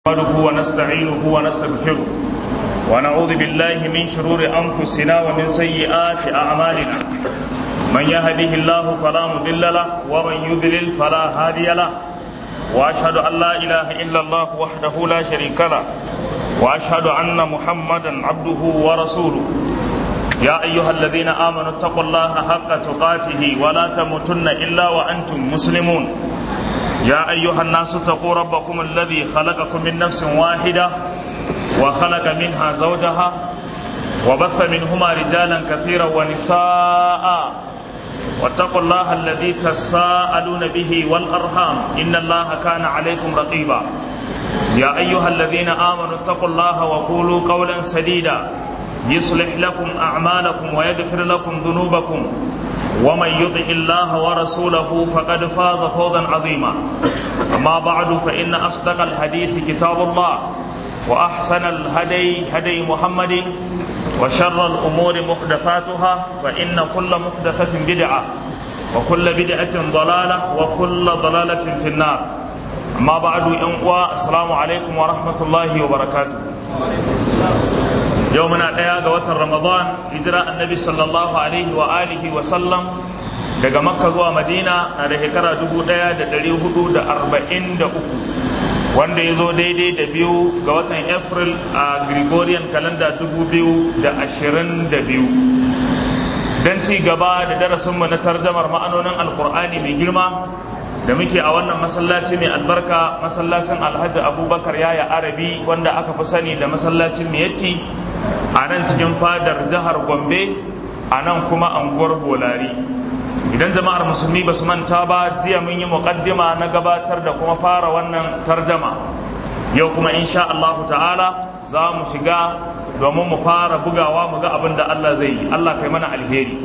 نحمده ونستعينه ونستغفره ونعوذ بالله من شرور أنفسنا ومن سيئات أعمالنا من يهده الله فلا مضل له ومن يضلل فلا هادي له وأشهد أن لا إله إلا الله وحده لا شريك له وأشهد أن محمدا عبده ورسوله يا أيها الذين آمنوا اتقوا الله حق تقاته ولا تموتن إلا وأنتم مسلمون يا أيها الناس اتقوا ربكم الذي خلقكم من نفس واحدة وخلق منها زوجها وبث منهما رجالا كثيرا ونساء واتقوا الله الذي تساءلون به والأرحام إن الله كان عليكم رقيبا يا أيها الذين آمنوا اتقوا الله وقولوا قولا سديدا يصلح لكم أعمالكم ويغفر لكم ذنوبكم ومن يطع الله ورسوله فقد فاز فوزا عظيما أما بعد فإن أصدق الحديث كتاب الله وأحسن الهدي هدي محمد وشر الأمور محدثاتها فإن كل محدثة بدعة وكل بدعة ضلالة وكل ضلالة في النار أما بعد أنقوى السلام عليكم ورحمة الله وبركاته yau muna ɗaya ga watan ramadan hijira annabi sallallahu alaihi wa alihi wa sallam daga makka zuwa madina na da shekara dubu ɗaya da ɗari hudu da arba'in da uku wanda ya zo daidai da biyu ga watan april a gregorian calendar dubu biyu da ashirin da biyu don ci gaba da darasinmu na tarjamar ma'anonin alkur'ani mai girma da muke a wannan masallaci mai albarka masallacin alhaji abubakar yaya arabi wanda aka fi sani da masallacin miyatti a nan cikin fadar jihar gombe a nan kuma anguwar bolari idan jama'ar musulmi ba su manta ba jiya mun yi muƙaddima na gabatar da kuma fara wannan tarjama yau kuma insha Allah ta'ala za mu shiga domin mu fara bugawa mu ga abin da Allah zai yi Allah kai mana alheri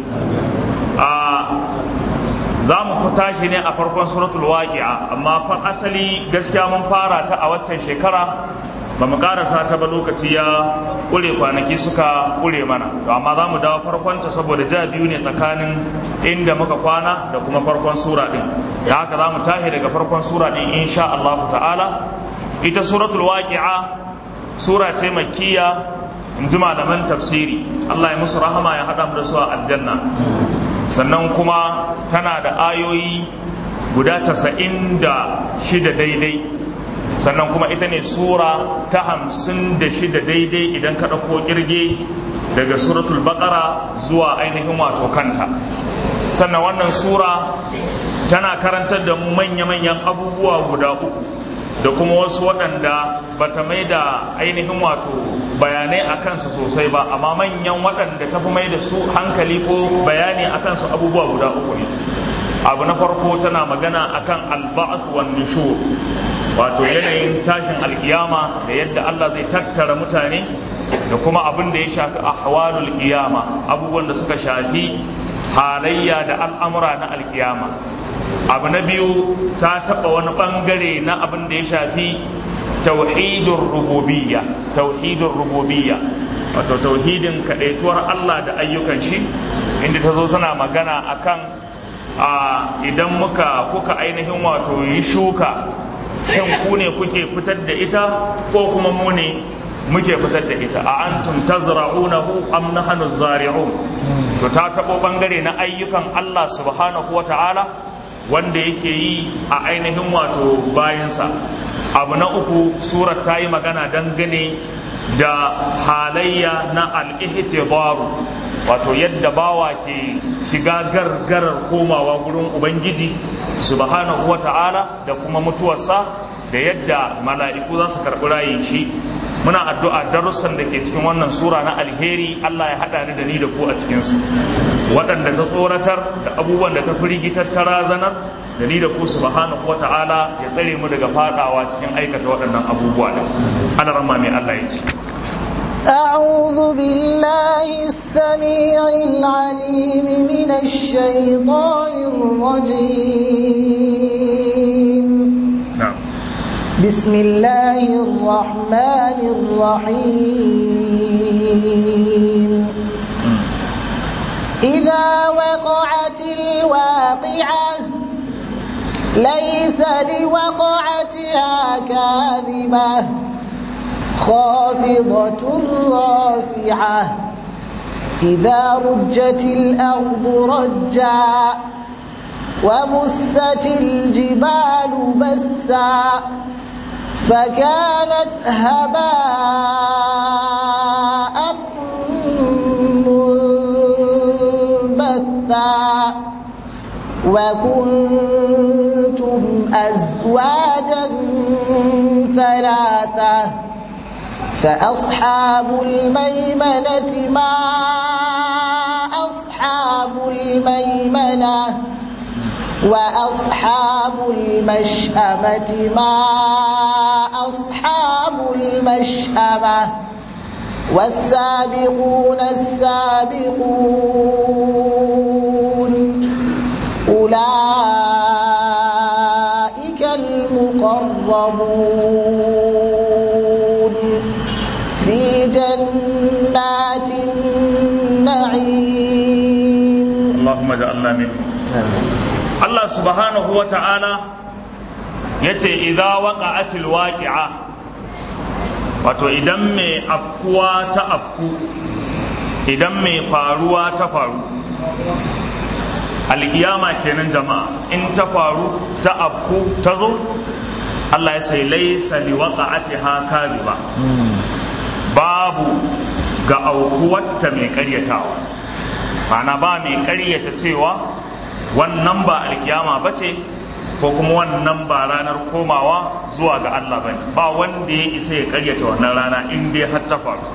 za mu fita shi ne a farkon suratul waqi'a amma fa asali gaskiya mun fara ta a waccan shekara ba mu karasa ta ba lokaci ya kure kwanaki suka kure mana to amma za mu dawo farkon ta saboda ja biyu ne tsakanin inda muka kwana da kuma farkon sura din da haka za mu tashi daga farkon sura din insha Allah ta'ala ita suratul waqi'a sura ce makkiya in ji malaman tafsiri Allah ya musu rahama ya haɗa mu da su a aljanna sannan kuma tana da ayoyi guda casa'in da shida daidai sannan kuma ita ne sura ta hamsin da shida daidai idan ka ɗauko ƙirge daga suratul baƙara zuwa ainihin wato kanta sannan wannan sura tana karantar da mu manya-manyan abubuwa guda uku da kuma wasu waɗanda bata mai da ainihin wato bayanai a kansu sosai ba amma manyan waɗanda ta fi mai da su hankali ko bayani a kansu abubuwa guda uku ne abu na farko tana magana akan alba'ath wan nushur wato yanayin tashin alkiyama da yadda Allah zai tattara mutane da kuma abin da ya shafi ahwalul qiyama abubuwan da suka shafi halayya da al'amura na alkiyama abu na biyu ta taɓa wani ɓangare na abin da ya shafi tauhidin rububiyya tauhidin rububiyya wato tauhidin kaɗaituwar Allah da ayyukan shi inda ta zo suna magana akan a idan muka kuka ainihin wato yi shuka shin ku ne kuke fitar da ita ko kuma mu ne muke fitar da ita a antum tazra'unahu am nahnu zari'un to ta taɓo ɓangare na ayyukan Allah subhanahu wa ta'ala wanda yake yi a ainihin wato bayansa abu na uku surar ta yi magana dangane da halayya na al'ihtibaru wato yadda bawa ke shiga gargarar komawa gurin ubangiji subhanahu wa ta'ala da kuma mutuwarsa da yadda mala'iku za su karɓi rayin shi muna addu'a darussan da ke cikin wannan sura na alheri Allah ya haɗa ni da ni da ku a cikinsu waɗanda ta tsoratar da abubuwan da ta firgitar ta razanar da ni da ku subhanahu wata'ala ya tsare mu daga fadawa cikin aikata waɗannan abubuwa da ana rama mai Allah ya ce أعوذ بالله السميع العليم من الشيطان الرجيم نعم بسم الله الرحمن الرحيم إذا وقعت الواقعة ليس لوقعتها كاذبة خافضة رافعة إذا رجت الأرض رجا وبست الجبال بسا فكانت هباء منبثا وكنتم أزواجا ثلاثة فأصحاب الميمنة ما أصحاب الميمنة وأصحاب المشأمة ما أصحاب المشأمة والسابقون السابقون أولئك المقربون في جنات النعيم اللهم اجعلنا منهم Allah subhanahu wa ta'ala ya ce idha waqa'atil waqi'a wato idan mai afkuwa ta afku idan mai faruwa ta faru alkiyama kenan jama'a in ta faru ta afku ta zo Allah ya sai laisa li waqa'atiha kadhiba babu ga aukuwarta mai karyatawa ana ba mai karyata cewa wannan ba alkiyama ba ce ko kuma wannan ba ranar komawa zuwa ga Allah bane ba wanda ya isa ya karyata wannan rana in dai har ta faru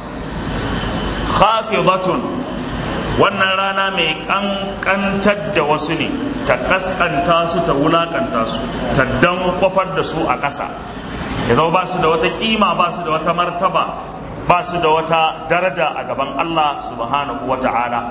khafidatun wannan rana mai kankantar da wasu ne ta kaskanta su ta wulakanta su ta dan kwafar da su a ƙasa ya zama ba su da wata kima ba su da wata martaba ba su da wata daraja a gaban Allah subhanahu wa ta'ala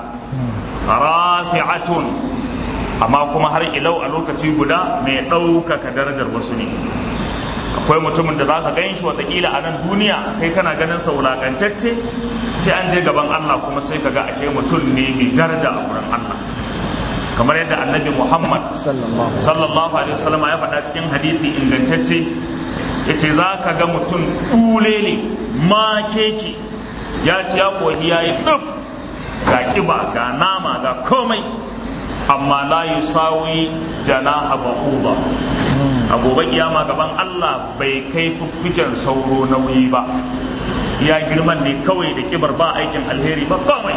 rafi'atun amma kuma har ilau a lokaci guda mai ɗaukaka darajar wasu ne akwai mutumin da za ka gan shi watakila a nan duniya kai kana ganin sa wulakantacce sai an je gaban Allah kuma sai ka ga ashe mutum ne mai daraja a wurin Allah kamar yadda annabi Muhammad sallallahu alaihi wasallam ya faɗa cikin hadisi ingantacce ya ce za ka ga mutum ɗulele ma keke ya ci ya koyi ya yi ɗuf ga ƙiba ga nama ga komai amma la yusawi janaha ba'uba a gobe kiyama gaban Allah bai kai fuffuken sauro nauyi ba ya girman ne kawai da kibar ba aikin alheri ba komai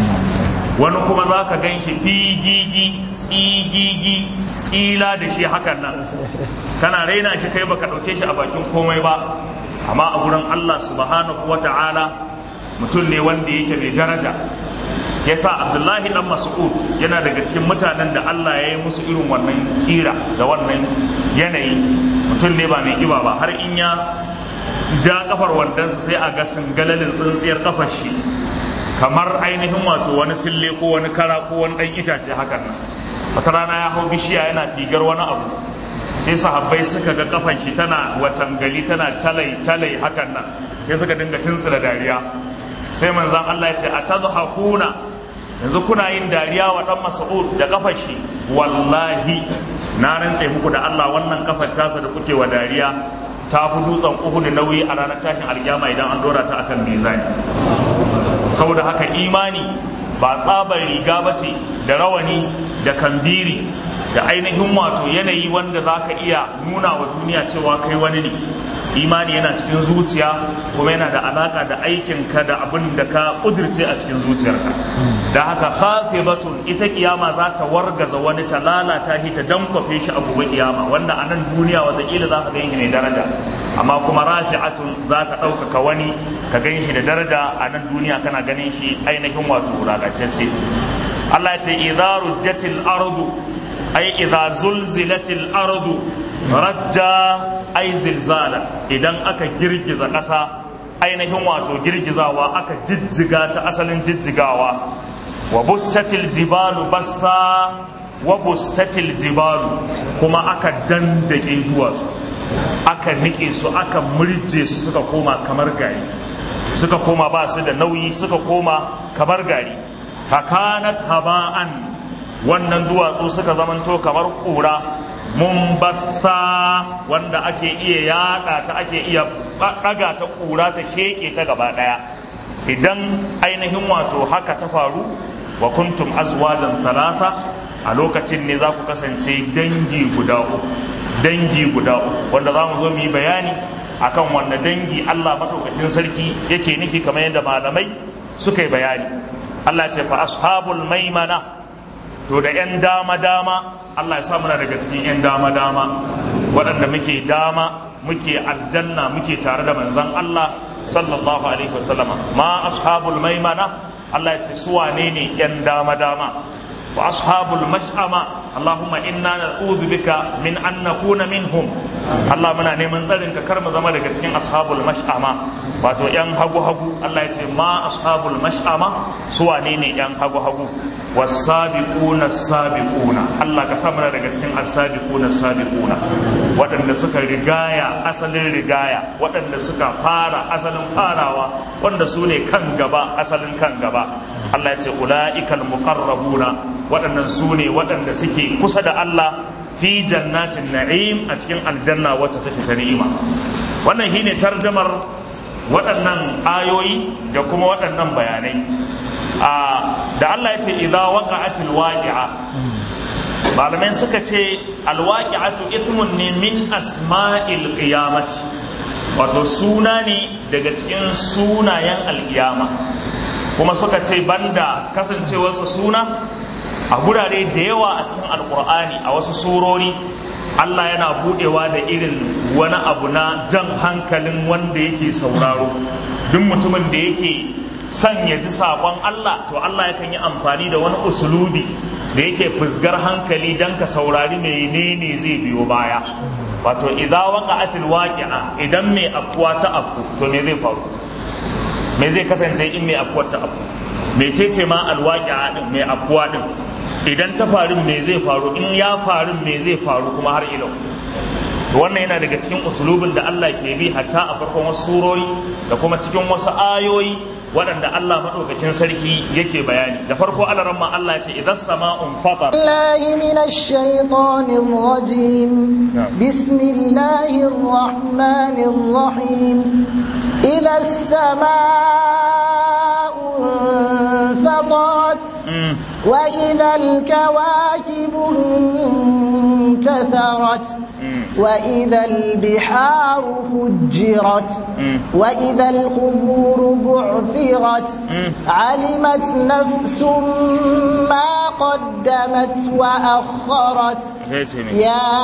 wani kuma za ka gan shi figigi tsigigi tsila da shi hakan nan kana raina shi kai baka ɗauke shi a bakin komai ba amma a gurin Allah subhanahu wa ta'ala mutum ne wanda yake mai daraja ya sa abdullahi dan mas'ud yana daga cikin mutanen da Allah ya yi musu irin wannan kira da wannan yanayi mutum ne ba mai kiba ba har in ya ja kafar wandansa sai a ga galalin tsintsiyar kafar shi kamar ainihin wato wani sille ko wani kara ko wani dan itace hakan nan wata rana ya hau bishiya yana figar wani abu sai sahabbai suka ga kafan shi tana watangali tana talai talai hakan nan sai suka dinga tuntsira dariya sai manzon Allah ya ce atadhakuna yanzu kuna yin dariya wa dan Mas'ud da kafar shi wallahi na rantse muku da Allah wannan kafar tasa da kuke wa dariya ta fi dutsen Uhud nauyi a ranar tashin alkiyama idan an dora ta akan mizani saboda haka imani ba tsabar riga ba ce da rawani da kambiri da ainihin wato yanayi wanda za ka iya nuna wa duniya cewa kai wani ne imani yana cikin zuciya kuma yana da alaka da aikinka da abin da ka kudirce a cikin zuciyarka da haka hafizatun ita kiyama za ta wargaza wani ta lalata shi ta dankwafe shi a gobe kiyama wanda a nan duniya wataƙila za ka gan shi ne daraja amma kuma rafi'atun za ta ɗaukaka wani ka gan shi da daraja a nan duniya kana ganin shi ainihin wato wulaƙantacce Allah ya ce idza rujjatil ardu ay idza zulzilatil ardu rajja ay zilzala idan aka girgiza ƙasa ainihin wato girgizawa aka jijjiga ta asalin jijjigawa wa bussatil jibalu bassa wa bussatil jibalu kuma aka dandake duwatsu aka nike su aka murje su suka koma kamar gari suka koma ba su da nauyi suka koma kamar gari fakanat haba'an wannan duwatsu suka zamanto kamar kura mumbassa wanda ake iya yada ta ake iya daga ta kura ta sheke ta gaba daya idan ainihin wato haka ta faru wa kuntum azwajan thalatha a lokacin ne za ku kasance dangi guda uku dangi guda uku wanda za mu zo mu yi bayani akan wanda dangi Allah madaukakin sarki yake nufi kamar yadda malamai suka yi bayani Allah ce fa ashabul maimana to da yan dama dama Allah ya sa muna daga cikin yan dama dama waɗanda muke dama muke aljanna muke tare da manzon Allah sallallahu alaihi wasallama ma ashabul maimana Allah ya ce su wane ne yan dama dama wa ashabul mash'ama Allahumma inna na'udhu bika min an nakuna minhum Allah muna neman tsarin ka kar mu zama daga cikin ashabul mash'ama wato yan hagu hagu Allah ya ce ma ashabul mash'ama su wane ne yan hagu hagu wasabiquna sabiquna Allah ka sa muna daga cikin as-sabiquna sabiquna waɗanda suka rigaya asalin rigaya waɗanda suka fara asalin farawa wanda su ne kan gaba asalin kan gaba Allah ya ce ula'ikal muqarrabuna waɗannan su ne waɗanda suke kusa da Allah fi jannatin na'im a cikin aljanna wacce take ta ni'ima wannan shine tarjamar waɗannan ayoyi da kuma waɗannan bayanai da Allah ya ce idza waqa'atil waqi'a malamai suka ce alwaqi'atu ithmun ne min asma'il qiyamati wato suna ne daga cikin sunayen alkiyama kuma suka ce banda kasancewarsa suna a gurare da yawa a cikin alkur'ani a wasu surori Allah yana budewa da irin wani abu na jan hankalin wanda yake sauraro duk mutumin da yake son ya ji saƙon Allah to Allah yakan yi amfani da wani usulubi da yake fusgar hankali don ka saurari menene zai biyo baya wato idza waqa'atil waqi'a idan mai afkuwa ta afku to me zai faru me zai kasance in mai afkuwar ta afku mecece ma alwaqi'a din mai afkuwa din idan ta faru me zai faru in ya faru me zai faru kuma har ilau wannan yana daga cikin usulubin da Allah ke bi hatta a farkon wasu surori da kuma cikin wasu ayoyi waɗanda Allah maɗaukakin sarki yake bayani da farko Allah ramma Allah ya ce idan sama'un fatar الله من الشيطان الرجيم بسم الله الرحمن الرحيم إذا السماء انفطرت وإذا الكواكب انتثرت وإذا البحار فجرت وإذا القبور بعثرت علمت نفس ما قدمت وأخرت يا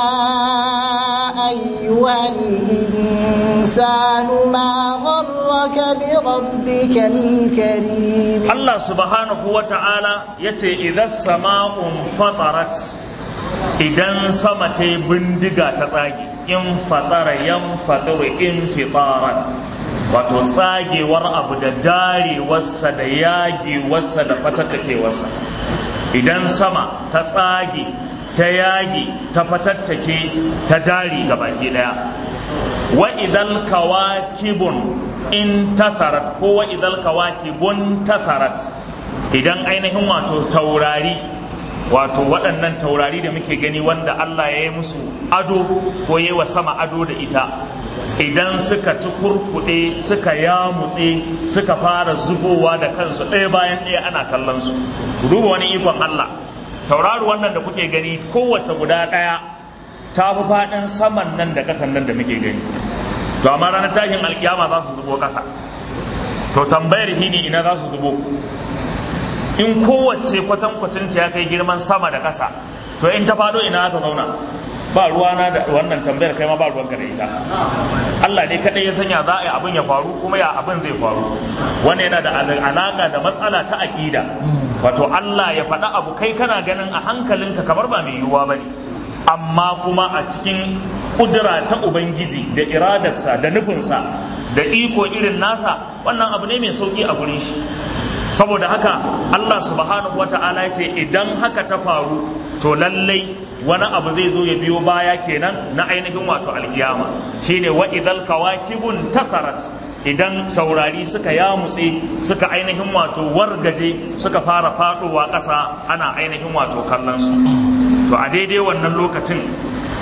أيها الإنسان ما غرك بربك الكريم الله سبحانه وتعالى يتي إذا السماء انفطرت idan sama ta yi bindiga ta tsage in fatara yan fataru in fitaran wato tsagewar abu da darewarsa da yagewarsa da fatattakewarsa idan sama ta tsage ta yage ta fatattake ta dare ga baki daya wa idan kawakibun in tasarat ko wa idan kawakibun tasarat idan ainihin wato taurari wato waɗannan taurari da muke gani wanda Allah ya yi musu ado ko yi wa sama ado da ita idan suka ci kurkuɗe suka yamutse suka fara zubowa da kansu ɗaya bayan ɗaya ana kallon su duba wani ikon Allah tauraro wannan da kuke gani kowace guda ɗaya ta fi faɗin saman nan da ƙasan nan da muke gani to amma ranar tashin alkiyama za su zubo ƙasa to tambayar hini ina za su zubo in kowace kwatankwacin ta ya kai girman sama da ƙasa to in ta faɗo ina aka zauna ba ruwana da wannan tambayar kai ma ba ruwanka da ita Allah ne kadai ya sanya za a yi abin ya faru kuma ya abin zai faru wannan yana da alaka da matsala ta aƙida wato Allah ya faɗa abu kai kana ganin a hankalinka kamar ba mai yiwuwa bane amma kuma a cikin kudura ta ubangiji da iradarsa da nufinsa da iko irin nasa wannan abu ne mai sauki a gurin shi saboda haka Allah subhanahu wata'ala ya ce idan haka ta faru to lallai wani abu zai zo ya biyo baya kenan na ainihin wato alkiyama shine wa idal kawakibun tasarat idan taurari suka yamutse suka ainihin wato wargaje suka fara faɗowa ƙasa ana ainihin wato kallon su to a daidai wannan lokacin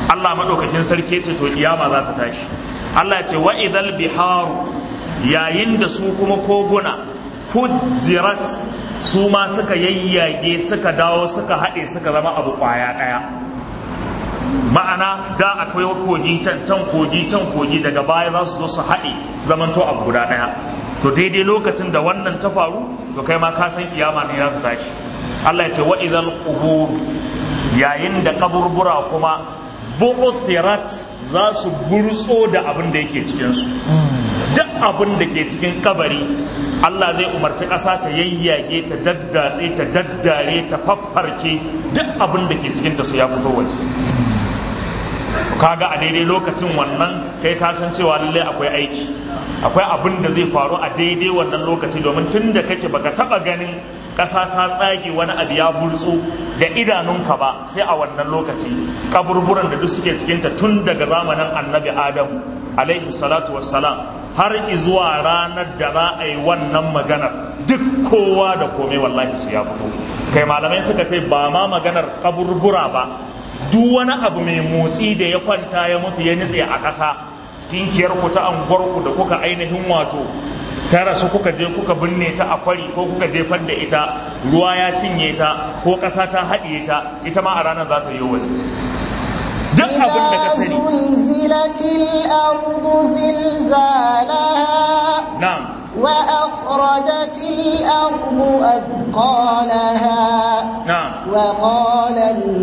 Allah madaukakin sarki ce to kiyama za ta tashi Allah ya ce wa idhal biharu yayin da su kuma koguna fujirat su ma suka yayyage suka dawo suka haɗe suka zama abu ƙwaya ɗaya ma'ana da akwai kogi can can kogi can kogi daga baya za su zo su haɗe su zamanto abu guda ɗaya to daidai lokacin da wannan ta faru to kai ma ka san kiyama ne za ta tashi Allah ya ce wa idhal qubur yayin da kaburbura kuma bu'thirat za su burtso da abin da yake cikin su duk abin da ke cikin kabari Allah zai umarci ƙasa ta yayyage ta daddatse ta daddare ta faffarke duk abin da ke cikinta su ya fito waje kaga a daidai lokacin wannan kai ka san cewa lallai akwai aiki akwai abin da zai faru a daidai wannan lokaci domin tun da kake baka taba ganin ƙasa ta tsage wani abu ya burtsu da idanunka ba sai a wannan lokaci kaburburan da duk suke cikinta tun daga zamanin annabi adam alaihi salatu wassalam har izuwa ranar da za a yi wannan maganar duk kowa da komai wallahi su ya fito kai malamai suka ce ba ma maganar kaburbura ba duk wani abu mai motsi da ya kwanta ya mutu ya nitse a ƙasa tinkiyar ku ta anguwarku da kuka ainihin wato ta rasu kuka je kuka binne ta a kwari ko kuka jefar da ita ruwa ya cinye ta ko ƙasa ta haɗiye ta ita ma a ranar za ta yi waje duk abin da ka sani zulzilatil ardu zilzalaha na'am وأخرجت الأرض أثقالها na'am وقال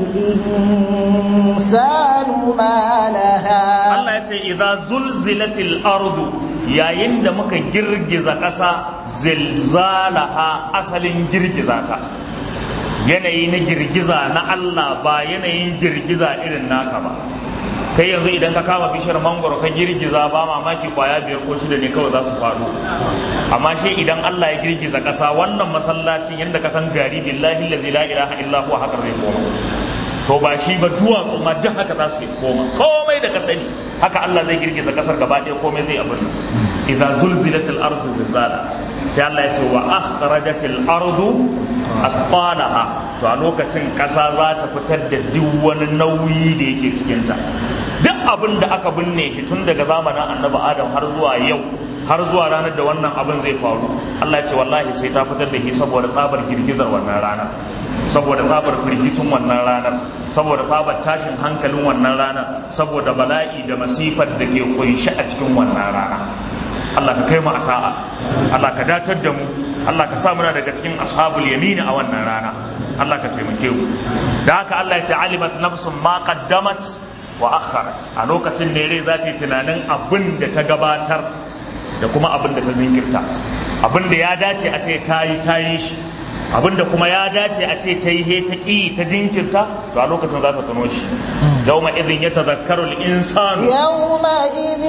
الإنسان ما لها Allah ya ce idza zulzilatil ardu yayin da muka girgiza ƙasa zilzalaha asalin girgiza ta yanayi na girgiza na Allah ba yanayin girgiza irin naka ba kai yanzu idan ka kama bishiyar mangoro ka girgiza ba mamaki kwaya biyar ko shida ne kawai za su faɗo amma shi idan Allah ya girgiza ƙasa wannan masallacin yadda ka san gari billahi lazi la ilaha illa huwa haka zai koma to ba shi ba duwatsu ma duk haka za su yi koma komai da ka sani haka Allah zai girgiza ƙasar gaba ɗaya komai zai abin idza zulzilatil ardu zilzala sai Allah ya ce wa akhrajatil ardu athqalaha to a lokacin ƙasa za ta fitar da duk wani nauyi da yake cikinta duk abin da aka binne shi tun daga zamanin annabi adam har zuwa yau har zuwa ranar da wannan abin zai faru Allah ya ce wallahi sai ta fitar da shi saboda tsabar girgizar wannan ranar saboda tsabar firgicin wannan ranar saboda tsabar tashin hankalin wannan ranar saboda bala'i da masifar da ke kunshi a cikin wannan rana Allah ka kai mu a sa'a Allah ka datar da mu Allah ka sa muna daga cikin ashabul yamini a wannan rana Allah ka taimake mu da haka Allah ya ce alimat nafsun ma qaddamat wa akharat a lokacin ne rai za ta yi tunanin abin da ta gabatar da kuma abin da ta zinkirta abin da ya dace a ce ta yi ta yi shi abin da kuma ya dace a ce ta yi he ta ƙi ta jinkirta to a lokacin za ta tuno shi yawma idin ya tazakkaru al-insanu يومئذ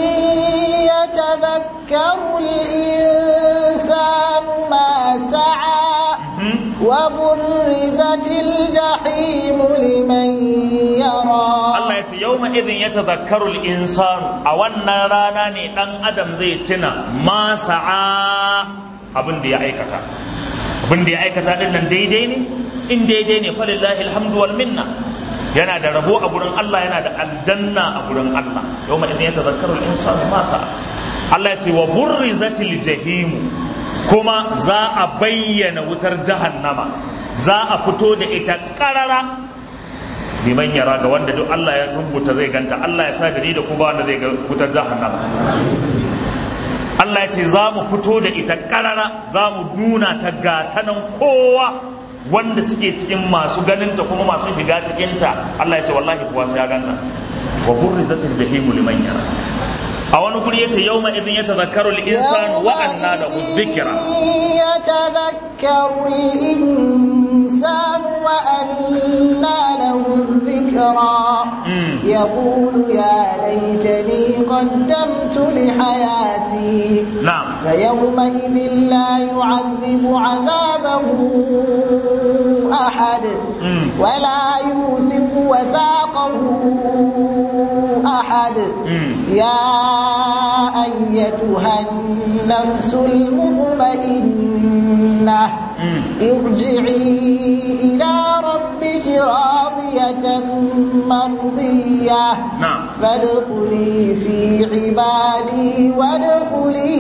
يتذكر الإنسان ما سعى وبرزت الجحيم لمن يرى Allah ya ce yawma idin ya tazakkaru al-insanu a wannan rana ne dan adam zai tuna ma sa'a abin da ya aikata abin da ya aikata din nan daidai ne in daidai ne falillahi alhamdu wal minna yana da rabo a gurin Allah yana da aljanna a gurin Allah yawma idin yatazakkaru al-insanu ma sa'a Allah ya ce wa burrizatil jahim kuma za a bayyana wutar jahannama za a fito da ita karara liman yara ga wanda duk Allah ya rubuta zai ganta Allah ya sa da ni da kuma wanda zai ga wutar jahannama Allah ya ce za mu fito da ita karara za mu nuna ta gatanan kowa wanda suke cikin masu ganinta kuma masu shiga cikinta Allah ya ce wallahi kuwa sai ya ganta wa burrizatil jahimu liman yara a wani guri yace yawma idin yatazakkaru al-insanu wa anna lahu dhikra يتذكر الإنسان وأنى له الذكرى يقول يا ليتني قدمت لحياتي na'am فيومئذ لا يعذب عذابه أحد Mm. ولا يوثق وثاقه أحد يا أيتها النفس المطمئنة ارجعي إلى ربك راضية مرضية نعم فادخلي في عبادي وادخلي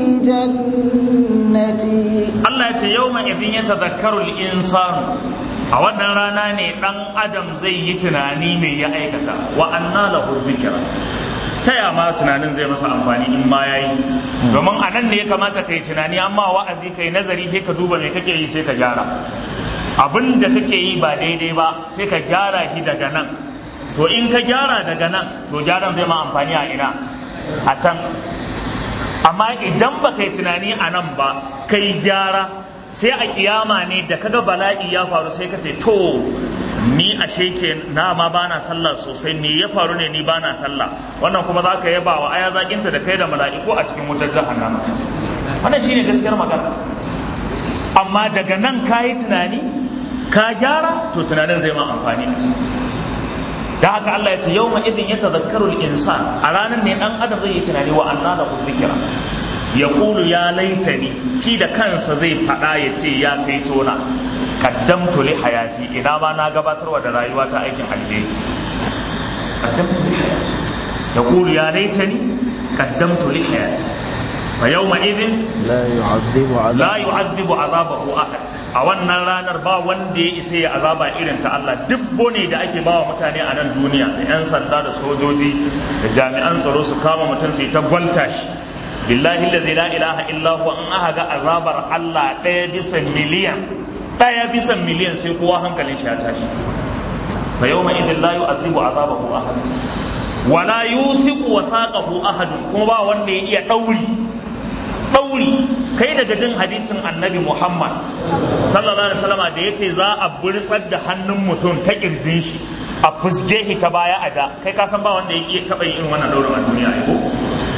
جنتي Allah ya ce yau ma idin ya tazakkaru insanu a wannan rana ne dan adam zai yi tunani mai ya aikata wa anna lahu dhikra ta ya ma tunanin zai masa amfani in ma yayi domin a nan ne ya kamata kai tunani amma wa'azi kai nazari sai ka duba me kake yi sai ka gyara abin da kake yi ba daidai ba sai ka gyara shi daga nan to in ka gyara daga nan to gyaran zai ma amfani a ina a can amma idan ba kai tunani a nan ba kai gyara sai a kiyama ne da kaga bala'i ya faru sai ka ce to ni ashe ke na ma bana sallah sosai me ya faru ne ni bana sallah wannan kuma za ka yaba wa aya zakinta da kai da mala'iku a cikin wutar jahannama wannan shine gaskiyar magana amma daga nan ka yi tunani ka gyara to tunanin zai ma amfani a ciki da haka Allah ya ce yau ma idin ya tazakkaru insan a ranar ne dan adam zai yi tunani wa anna da dhikra ya kulu ya laitani shi da kansa zai faɗa ya ce ya kai tona kaddamtu li hayati ina ma na gabatarwa da rayuwa ta aikin alheri kaddamtu li hayati ya kulu ya laitani kaddamtu li hayati fa yawma idin لا يعذب عذاب la yu'adhibu azabahu ahad a wannan ranar ba wanda ya isa ya azaba irin ta Allah duk bone da ake bawa mutane a nan duniya da yan sanda da sojoji da jami'an tsaro su kama mutum su yi ta gwalta shi billahi allazi la ilaha illa huwa in aka ga azabar Allah ɗaya bisa miliyan ɗaya bisa miliyan sai kowa hankalin shi ya tashi fa yawma idin la yu'adhibu azabahu ahad wala yuthiqu wathaqahu ahad kuma ba wanda ya iya dauri ɗauri kai daga jin hadisin annabi muhammad sallallahu alaihi wasallama da ya ce za a bursar da hannun mutum ta kirjin shi a fusge shi ta baya a ja kai ka san ba wanda ya iya taɓa yin irin wannan ɗaurin a duniya ai ko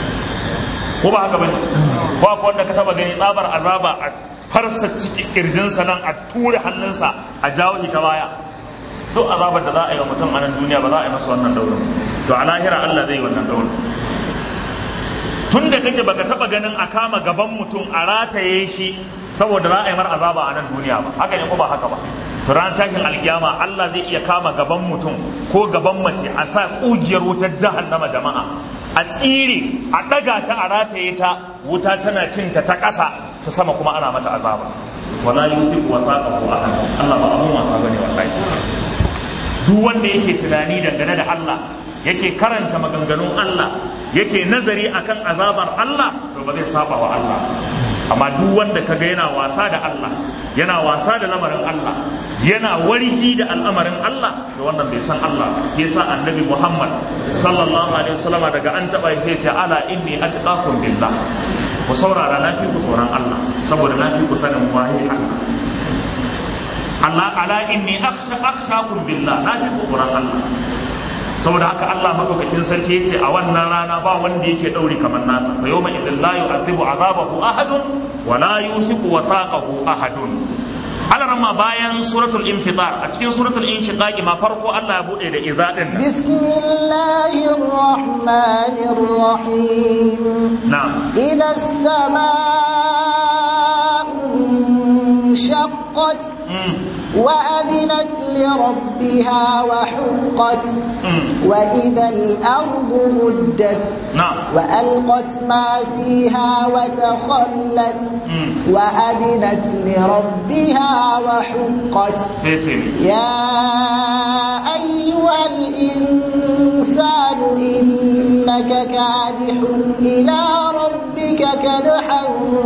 ko ba haka bane ko akwai wanda ka taɓa gani tsabar azaba a farsa ciki kirjinsa nan a ture hannunsa a jawo shi ta baya duk azabar da za a yi wa mutum a nan duniya ba za a yi masa wannan ɗaurin to a lahira allah zai yi wannan ɗaurin tun da kake baka taba ganin a kama gaban mutum a rataye shi saboda za a yi mar azaba a nan duniya ba haka ne ko ba haka ba to ran tashin alkiyama Allah zai iya kama gaban mutum ko gaban mace a sa kugiyar wutar jahannama jama'a a tsire a daga ta a rataye ta wuta tana cin ta ta ƙasa ta sama kuma ana mata azaba wala yusiku wasaqahu ahad Allah ba abun wasa bane wallahi duk wanda yake tunani dangane da Allah yake karanta maganganun Allah yake nazari akan azabar Allah to ba zai saba wa Allah amma duk wanda kaga yana wasa da Allah yana wasa da lamarin Allah yana wargi da al'amarin Allah to wannan bai san Allah yasa annabi Muhammad sallallahu alaihi wasallam daga an taba sai ya ce ala inni atqakum billah ku saurara na fi ku tsoron Allah saboda na fi ku sanin waye Allah Allah ala inni akhsha akhshakum billah na fi ku tsoron Allah saboda haka Allah madaukakin sarki yace a wannan rana ba wanda yake dauri kamar nasa fa yawma idhil la yu'adhibu azabahu ahadun wa la yushiku wathaqahu ahadun alarma bayan suratul infitar a cikin suratul inshiqaqi ma farko Allah ya bude da idza din nan bismillahir rahmanir rahim na'am idha as-samaa'u shaqqat وأذنت لربها وحقت وإذا الأرض مدت na'am وألقت ما فيها وتخلت وأذنت لربها وحقت sai ce ni يا أيها الإنسان إنك كادح إلى ربك كدحا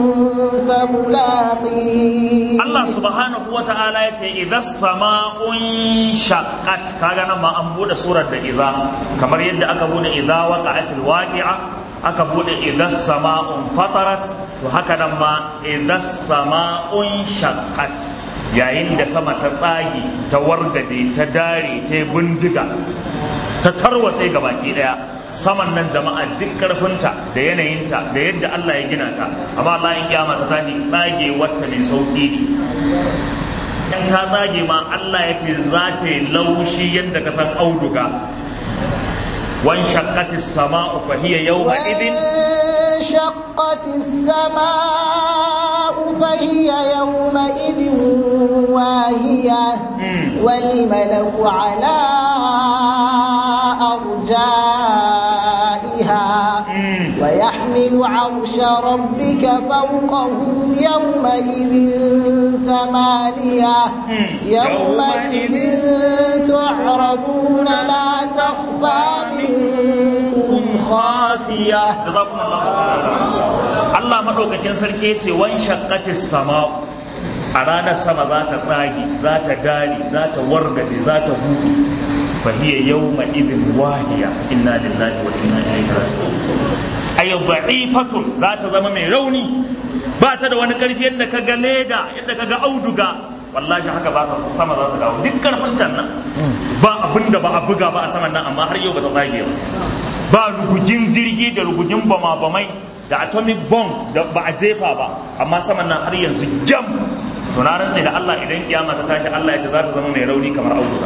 فملاقيه Allah subhanahu wa ta'ala ya ce idan sama'un shaqqat kaga nan ma an bude surar da iza kamar yadda aka bude iza waqa'atil waqi'a aka bude idan sama'un fatarat to haka nan ma idan sama'un shaqqat yayin da sama ta tsagi ta wargaje ta dare ta yi bindiga ta tarwatse ga baki daya saman nan jama'a duk karfinta da yanayinta da yadda Allah ya gina ta amma Allah in kiyama ta tashi tsage wata mai sauki ne in ta tsage ma Allah ya ce za ta yi laushi yadda ka san auduga wan shaqqatis sama'u fa hiya yawma idin وانشقت السماء فهي يومئذ واهية والملك على أرجائها ويحمل عرش ربك فوقهم يومئذ ثمانية يومئذ تعرضون لا تخفى منكم خافية Allah maɗaukakin sarki ya ce wan shaqqatis sama'u a ranar sama za ta tsage za ta dare za ta wargaje za ta buɗe fa hiya yawma idin wahiya inna lillahi wa inna ilaihi raji'un ay da'ifatun za ta zama mai rauni ba ta da wani karfi yadda ka ga leda yadda ka ga auduga wallahi haka ba ta sama za ta dawo duk karfin can nan ba abin da ba a buga ba a saman nan amma har yau ba ta tsage ba ba rugugin jirgi da rugugin bama-bamai da atomic bomb da ba a jefa ba amma saman nan har yanzu jam to na rantsa da Allah idan kiyama ta tashi Allah ya ce za ta zama mai rauni kamar auduga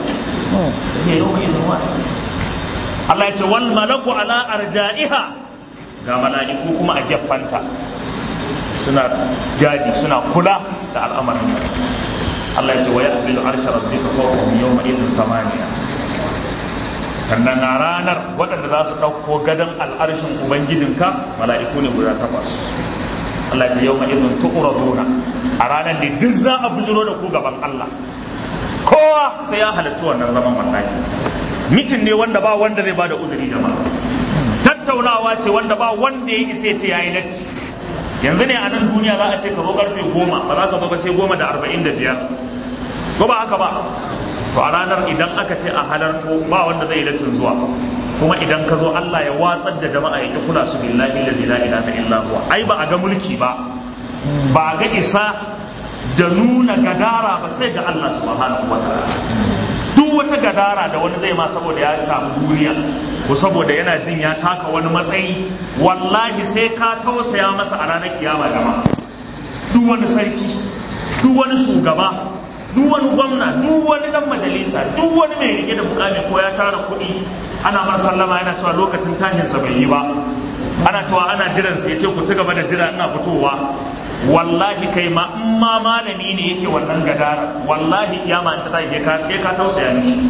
Allah ya ce wal malaku ala arja'iha ga mala'iku kuma a jaffanta suna gadi suna kula da al'amarin Allah ya ce wa yahmilu arsha rabbika fawqahum yawma idhin thamaniya sannan a ranar waɗanda za su ɗauko gadon al'arshin ubangijinka mala'iku ne guda takwas Allah ce yau ma'izin tu'uraduna a ranar da duk za a bujiro da ku gaban Allah kowa sai ya halarci wannan zaman wallahi mitin ne wanda ba wanda zai bada uzuri jama'a tattaunawa ce wanda ba wanda ya isa ya ce yayi latti yanzu ne a nan duniya za a ce ka zo karfe goma ba za ka zo ba sai goma da arba'in da biyar ko ba haka ba to a ranar idan aka ce a halarto ba wanda zai lattin zuwa kuma idan ka zo Allah ya watsar da jama'a ya ki kula su billahi allazi la ilaha illa huwa ai ba a ga mulki ba ba a ga isa da nuna gadara ba sai ga Allah subhanahu wataala duk wata gadara da wani zai ma saboda ya samu duniya ko saboda yana jin ya taka wani matsayi wallahi sai ka tausaya masa a ranar kiyama jama'a duk wani sarki duk wani shugaba duk wani gwamna duk wani dan majalisa duk wani mai rike da mukami ko ya tara kuɗi ana mar sallama yana cewa lokacin tashinsa bai yi ba ana cewa ana jiran sa yace ku ci gaba da jira ina fitowa wallahi kai ma in ma malami ne yake wannan gadara wallahi kiyama in ta tashi ka sai ka tausaya mishi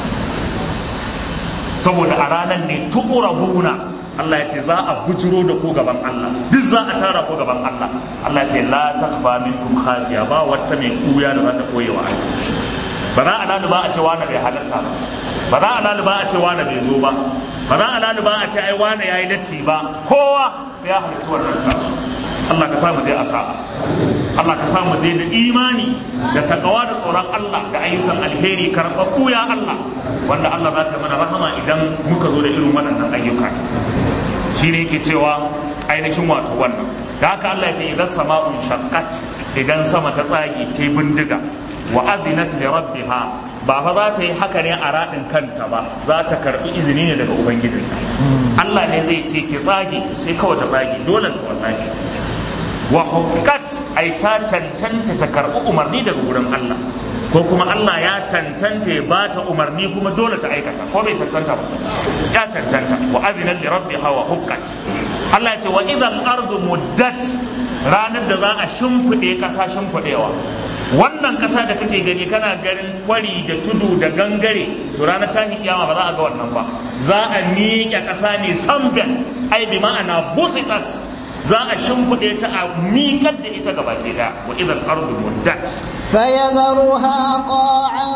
saboda a ranar ne tuqrabuna Allah ya ce za a bujiro da ku gaban Allah duk za a tara ku gaban Allah Allah ya ce la takfa minkum khafiya ba wata mai kuya da za ta koye wa Allah ba za a lalu ba a ce wani bai halarta ba ba za a lalu ba a ce wani bai zo ba ba za a lalu ba a ce ai wani yayi latti ba kowa sai ya halarci wannan tasu Allah ka samu je a sa'a Allah ka samu je da imani da takawa da tsoron Allah da ayyukan alheri karɓaɓɓu ya Allah wanda Allah za ta mana rahama idan muka zo da irin waɗannan ayyuka shi ne yake cewa ainihin wato wannan da haka Allah ya ce idan sama'un shaqqat idan sama ta tsage ta yi bindiga wa adinat li rabbiha ba fa za ta yi haka ne a raɗin kanta ba za ta karɓi izini ne daga ubangijinta Allah ne zai ce ki tsage sai kawai ta tsage dole ta wallahi wa hukkat ai ta cancanta ta karɓi umarni daga wurin Allah ko kuma Allah ya cancanta ya bata umarni kuma dole ta aikata ko bai cancanta ba ya cancanta wa azina li rabbiha wa hukkat Allah ya ce wa idhal ardu muddat ranar da za a shimfiɗe ƙasa shimfiɗewa wannan ƙasa da kake gani kana ganin kwari da tudu da gangare to ranar tahi kiyama ba za a ga wannan ba za a miƙe ƙasa ne samben ai bi ma'ana busitat za a shimfiɗe ta a miƙar da ita gaba ɗaya wa idan ardu muddat فيذرها قاعا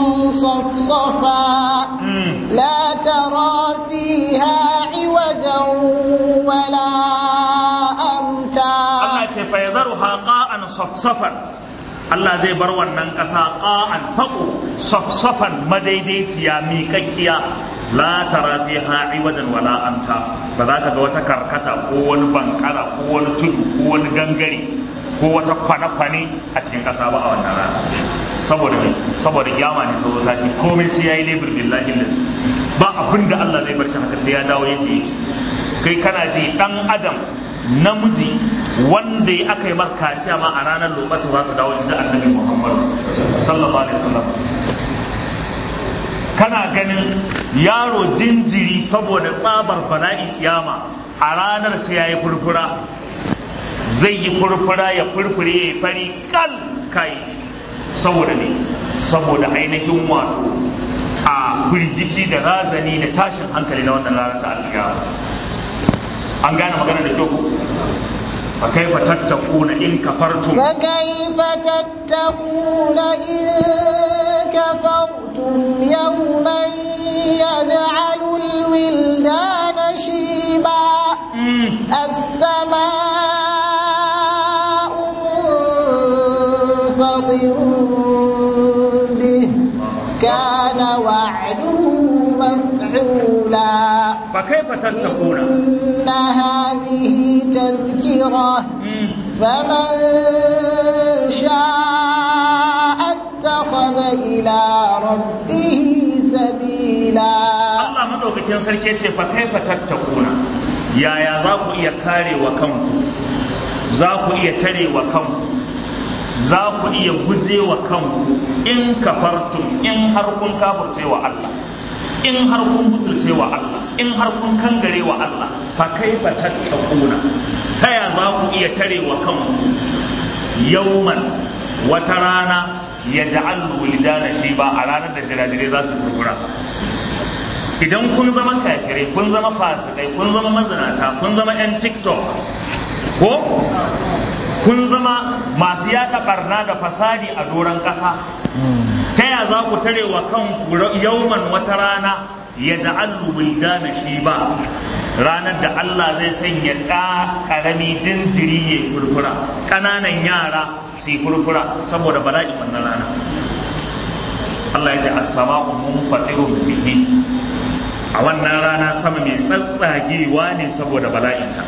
صفصفا لا ترى فيها عوجا ولا أمتا Allah ce fa yadharuha qa'an safsafan Allah zai bar wannan ƙasa qa'an faqo safsafan madaidaiciya miƙaƙƙiya la tara fiha iwajan wala amta ba za ka ga wata karkata ko wani bankara ko wani tudu ko wani gangare ko wata kwane-kwane a cikin ƙasa ba a wannan rana saboda mai saboda kiyama ne zo ta komai sai yayi lebur billahi lillahi ba abin da Allah zai bar shi haka sai ya dawo yadda yake kai kana ji dan adam namiji wanda ya aka yi markaciya ma a ranar lokacin za ka dawo in ji annabi Muhammad sallallahu alaihi wasallam kana ganin yaro jinjiri saboda tsabar bala'in kiyama a ranar sai ya yi furfura zai yi furfura ya furfure ya yi fari kal kai saboda ne saboda ainihin wato a firgici da razani da tashin hankali na wannan ranar ta alkiyama an gane magana da kyau fa kaifa tattakuna in kafartum فكيف تتقون إن كفرتم يوما يجعل الولدان شيبا السماء منفطر به كان وعده مفعولا fa kaifa tattakuna إن هذه تذكرة فمن شاء اتخذ إلى ربه سبيلا Allah madaukakin sarki ce fa kaifa tattakuna yaya za ku iya kare wa kanku za ku iya tare wa kanku za ku iya guje wa kanku in kafartum in har kun kafirce wa Allah in har kun butulce wa Allah in har kun kangare wa Allah fa kaifa tattakuna ta ya za ku iya tare wa kanku yauman wata rana ya ja'al wulidana shi ba a ranar da jirajirai za su furfura idan kun zama kafirai kun zama fasikai kun zama mazinata kun zama 'yan tiktok ko kun zama masu yada barna da fasadi a doron ƙasa ta ya za ku tare wa kanku yauman wata rana ya ja'allu wildana shi ba ranar da Allah zai sanya ɗa ƙarami jinjiri ya furfura ƙananan yara su yi furfura saboda bala'i wannan rana Allah ya ce as-sama'u munfatirun bihi a wannan rana sama mai tsatsagewa ne saboda bala'inta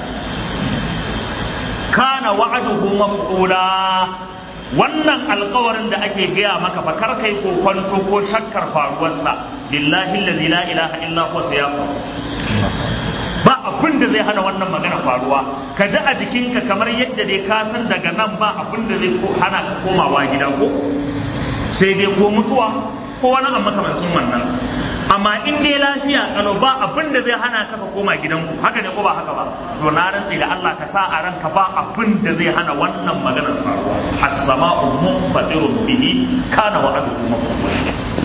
kana wa'aduhu maf'ula wannan alkawarin da ake gaya maka fa kar kai ko kwanto ko shakkar faruwarsa billahi allazi la ilaha illa huwa sayafu ba abin da zai hana wannan magana faruwa ka ji a jikinka kamar yadda dai ka san daga nan ba abin da zai hana ka komawa gida ko sai dai ko mutuwa ko wani abu makamancin wannan amma in dai lafiya kano ba abin da zai hana ka ka koma gidanku haka ne ko ba haka ba to na rantse da Allah ka sa a ranka ba abin da zai hana wannan maganar faruwa as-sama'u munfatirun bihi kana wa'aduhu maf'ula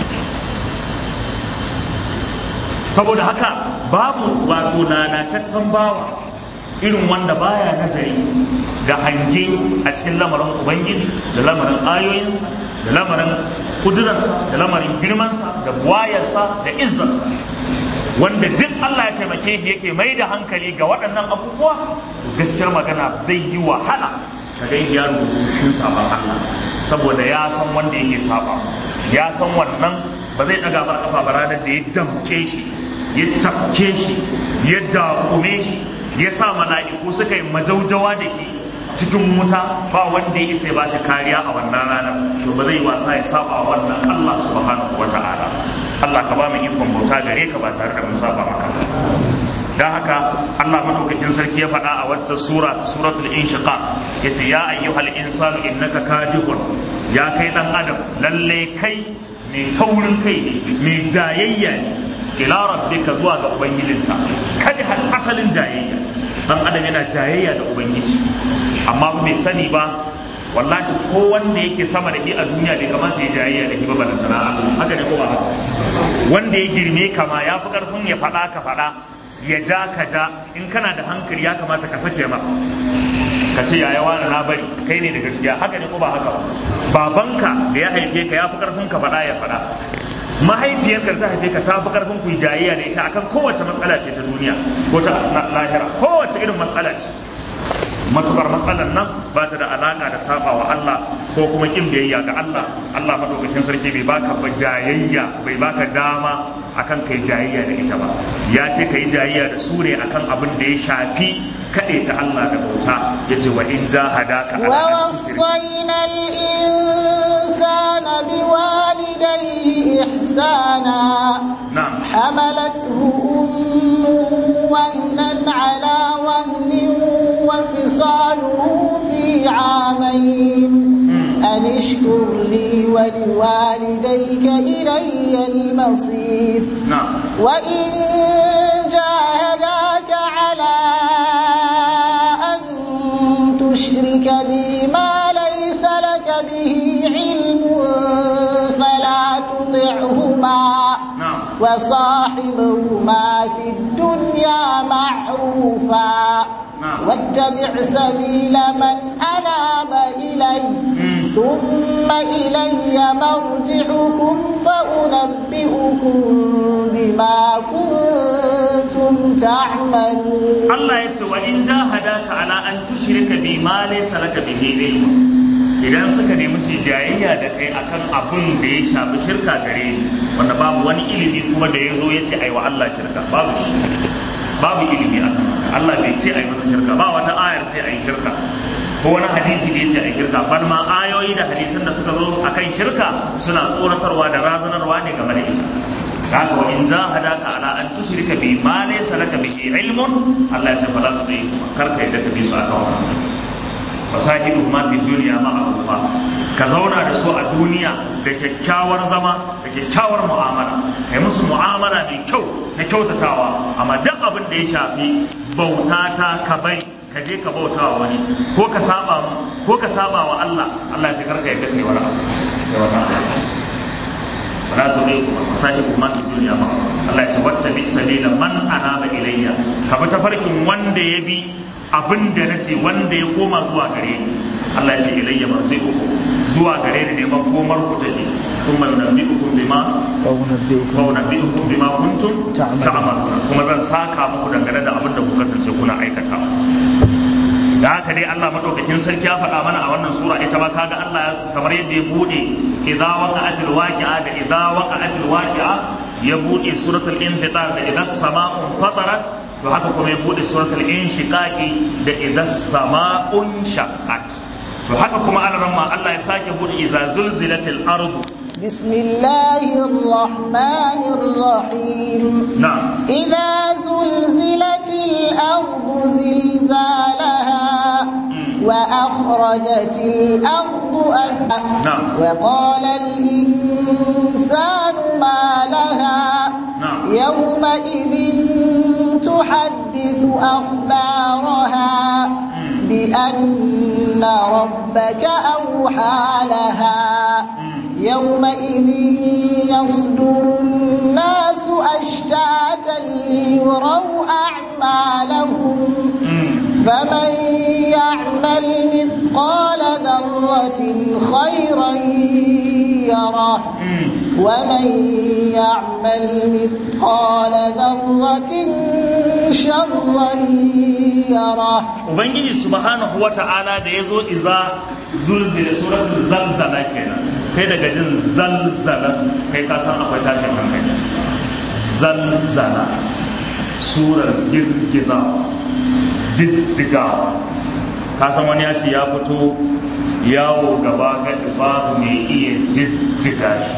saboda haka babu wato lalataccen bawa irin wanda baya nazari da hange a cikin lamarin ubangiji da lamarin ayoyinsa da lamarin kudurarsa da lamarin girmansa da buwayarsa da izzarsa wanda duk Allah ya taimake shi yake mai da hankali ga waɗannan abubuwa to gaskiyar magana zai yi wahala ka ga ya rubutu cikin sabon Allah saboda ya san wanda yake saba ya san wannan ba zai ɗaga ba kafa ba ranar da ya damke shi ya tafke shi ya dakume shi ya sa mala'iku suka yi majaujawa da shi cikin wuta ba wanda ya isa ba shi kariya a wannan ranar to ba zai wasa ya saba wannan Allah subhanahu wata'ala Allah ka ba mu ikon bauta gare ka ba tare da mun saba maka dan haka Allah madaukakin sarki ya faɗa a wacce sura ta suratul inshiqaq yace ya ayyuhal insanu innaka kadihun ya kai dan adam lalle kai mai taurin kai ne mai jayayya ne ila rabbika zuwa ga ubangijinka kada hal asalin jayayya dan adam yana jayayya da ubangiji amma bai sani ba wallahi ko wanda yake sama da shi a duniya bai kamata ya jayayya da shi ba balantana Allah haka ne ko ba haka wanda ya girme kama ya fi karfin ya faɗa ka faɗa ya ja ka ja in kana da hankali ya kamata ka sake ma ka ce yaya wani na bari kai ne da gaskiya haka ne ko ba haka ba babanka da ya haife ka ya fi karfin ka faɗa ya faɗa mahaifiyarka ta haife ka ta fi karfin ku jayayya da ita akan kowace matsala ce ta duniya ko ta lahira kowace irin matsala ce matukar matsalar nan ba ta da alaka da saba wa Allah ko kuma kin biyayya ga Allah Allah madaukakin sarki bai baka ba jayayya bai baka dama akan kai jayayya da ita ba ya ce kai jayayya da su ne akan abin da ya shafi kaɗe ta Allah da bauta ya ce wa in jahadaka ala an tushrika ووصينا الإنسان بوالديه إحسانا na'am حملته أمه وهنا على وهن وفصاله في عامين أن اشكر لي ولوالديك إلي المصير نعم وإن جاهداك على أن تشرك بي ما ليس لك به علم فلا تطعهما نعم وصاحبهما في الدنيا معروفا نعم. واتبع سبيل من أناب إلي مم. ثم إلي مرجعكم فأنبئكم بما كنتم تعملون Allah ya ce wa in jahadaka ala an tushrika bi ma laysa laka bihi ilm idan suka nemi su jayayya da kai akan abun da ya shafi shirka gare ni wanda babu wani ilimi kuma da ya zo ya ce ai wa Allah shirka babu shi babu ilimi akan haka Allah bai ce ai masa shirka ba wata ayar ce ai shirka ko wani hadisi da ya ce ai shirka bal ma ayoyi da hadisan da suka zo akan shirka suna tsoratarwa da razanarwa ne game da ita haka wa in jahadaka ala an tushrika bi ma laysa laka bihi ilmun Allah ya ce fala tudai kar ka yadda ka bi su aka wa fasahidu ma fi dunya ma'rufa ka zauna da su a duniya da kyakkyawar zama da kyakkyawar mu'amala kai musu mu'amala mai kyau na kyautatawa amma duk abin da ya shafi bauta ta ka bari ka je ka bauta wa wani ko ka saba mu ko ka saba wa Allah Allah ya ce kar ka yadda kai wani abu da wani abu wala tudiku masahibu man fi dunya ma Allah ya ce wattabi sabila man anaba ilayya ka bi tafarkin wanda ya bi abin da nace wanda ya koma zuwa gare ni Allah ya ce ilayya marji'uku zuwa gare ni ne makomar ku take kuma nabbi'ukum bima فأنبئكم wa nabbi'ukum bima kuntum Ta'malun. ta'malun kuma zan saka muku dangane da abin da ku kasance kuna aikata da haka dai Allah madaukakin sarki ya faɗa mana a wannan sura ita ma kaga Allah ya- kamar yadda ya bude idza waqa'atil waqi'a da idza waqa'atil waqi'a ya bude suratul infitar da idza sama'un fatarat to haka kuma ya bude suratul inshiqaqi da idza sama'un shaqqat to haka kuma Allah ma Allah ya sake bude idza zulzilatil ardu بسم الله الرحمن الرحيم na'am إذا زلزلت الأرض زلزالها وأخرجت الأرض أثقالها نعم. وقال الإنسان ما لها نعم. يومئذ تحدث أخبارها بأن ربك أوحى لها يومئذ يصدر الناس أشتاتا ليروا أعمالهم فمن يعمل مثقال ذرة خيرا يره ومن يعمل مثقال ذرة شرا يره ubangiji subhanahu wata'ala da ya zo iza zulzila suratul zalzala kenan kai daga jin zalzala kai ka san akwai tashin hankali zalzala surar girgizawa jijjigawa ka san wani ya ce ya fito yawo gaba ga ifahu mai iya jijjiga shi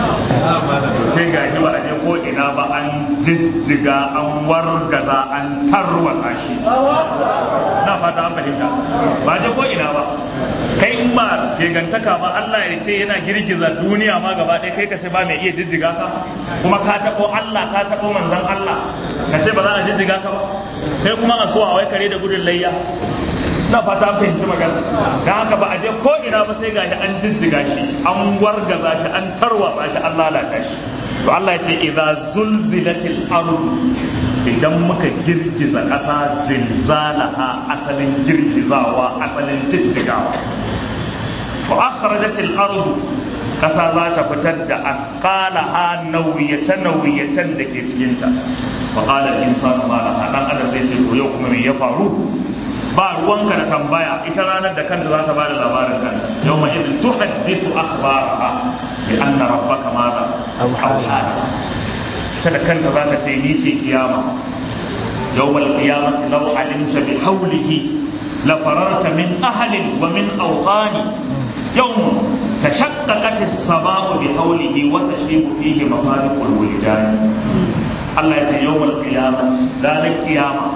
to sai ga shi ba a je ko ina ba an jijjiga an wargaza an tarwatsa shi na fata an fahimta ba je ko ina ba kai in ba shegantaka ba Allah ya ce yana girgiza duniya ma gaba ɗaya kai ka ce ba mai iya jijjiga ka kuma ka taɓo Allah ka taɓo manzan Allah ka ce ba za a jijjiga ka ba kai kuma a so a wai kare da gudun layya na fata an fahimci magana don haka ba a je ko ina ba sai gashi an jijjiga shi an wargaza shi an tarwatsa shi an lalata shi to Allah ya ce idza zulzilatil ardu idan muka girgiza ƙasa zilzalaha asalin girgizawa asalin jijjigawa wa akhrajatil ardu ƙasa za ta fitar da afqalaha nauyace nauyacen da ke cikinta wa qala al-insanu ma laha dan adam zai ce to yau kuma me ya faru ba ruwanka da tambaya ita ranar da kanta za ta bada labarin kanta yau ma idin tuhaddithu akhbaraha bi anna rabbaka madha awhala kada kanta za ta ce ni ce kiyama yawmal qiyamati law alimta bi hawlihi la fararta min ahlin wa min awtani yawm tashaqqaqat as-samaa'u bi hawlihi wa tashibu fihi mafariqul wildan Allah ya ce yawmal qiyamati ranar kiyama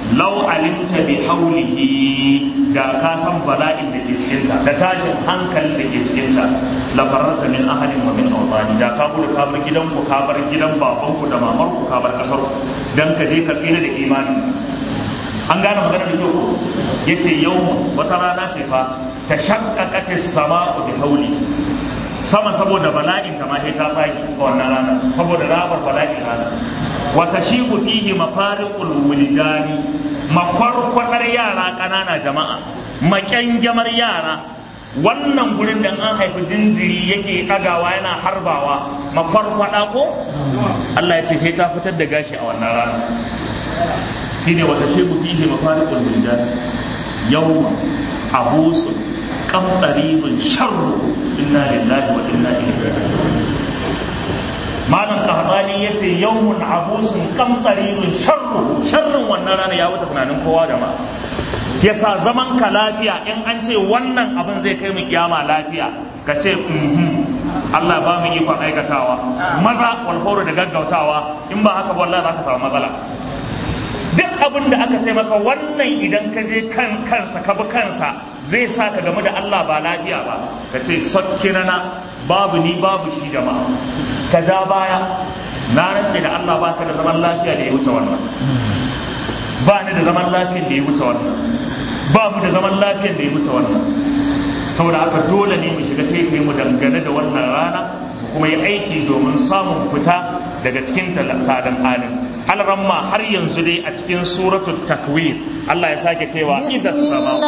law alimta bi haulihi da ka san bala'in da ke cikinta da tashin hankalin da ke cikinta la fararta min ahadin wa min awtani da ka gudu ka bar gidanku ka bar gidan babanku da mamarku ka bar kasar dan ka je ka tsira da imani an gane magana da kyau yace yau wata rana ce fa ta shaqqaqat as-sama'u bi hauli sama saboda bala'in ta ma sai ta fagi a wannan rana saboda rabar bala'in rana wa tashibu fihi mafariqul wulidani makwarkwadar yara ƙanana jama'a makyangyamar yara wannan gurin da an haifi jinjiri yake ɗagawa yana harbawa makwarkwada ko Allah ya ce sai ta fitar da gashi a wannan rana shine wata shebu fihi mafariqul wulidani yawma abusun qamtaribun sharru inna lillahi wa inna ilaihi raji'un malam kahdani ya ce yawmun abusun kamtarirun sharru sharrin wannan rana ya wuce tunanin kowa da ma yasa zaman ka lafiya in an ce wannan abin zai kai mu kiyama lafiya ka ce Allah ba mu ikon aikatawa maza walfauru da gaggautawa in ba haka wallahi za ka samu matsala duk abin da aka ce maka wannan idan ka je kan kansa ka bi kansa zai sa ka game da Allah ba lafiya ba ka ce sakkirana babu ni babu shi jama'a ka ja baya na rantse da Allah ba ka da zaman lafiya da ya wuce wannan ba ni da zaman lafiyar da ya wuce wannan ba mu da zaman lafiyar da ya wuce wannan saboda haka dole ne mu shiga taitaye mu dangane da wannan rana kuma yi aiki domin samun fita daga cikin sadan halin alramma har yanzu dai a cikin suratul takwir Allah ya sake cewa idan sama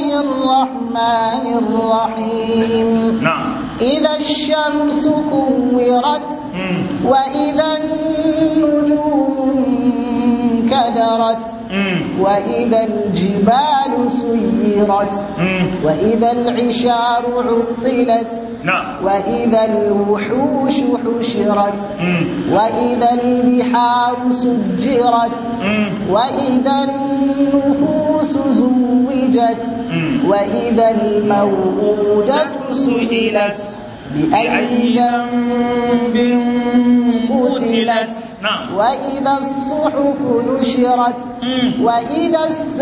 na'am إذا الشمس كورت وإذا النجوم انكدرت وإذا الجبال سيرت وإذا العشار عطلت وإذا الوحوش حشرت وإذا البحار سجرت وإذا النفوس زوجت وإذا الموءودة سئلت بأي ذنب قتلت وإذا الصحف نشرت وإذا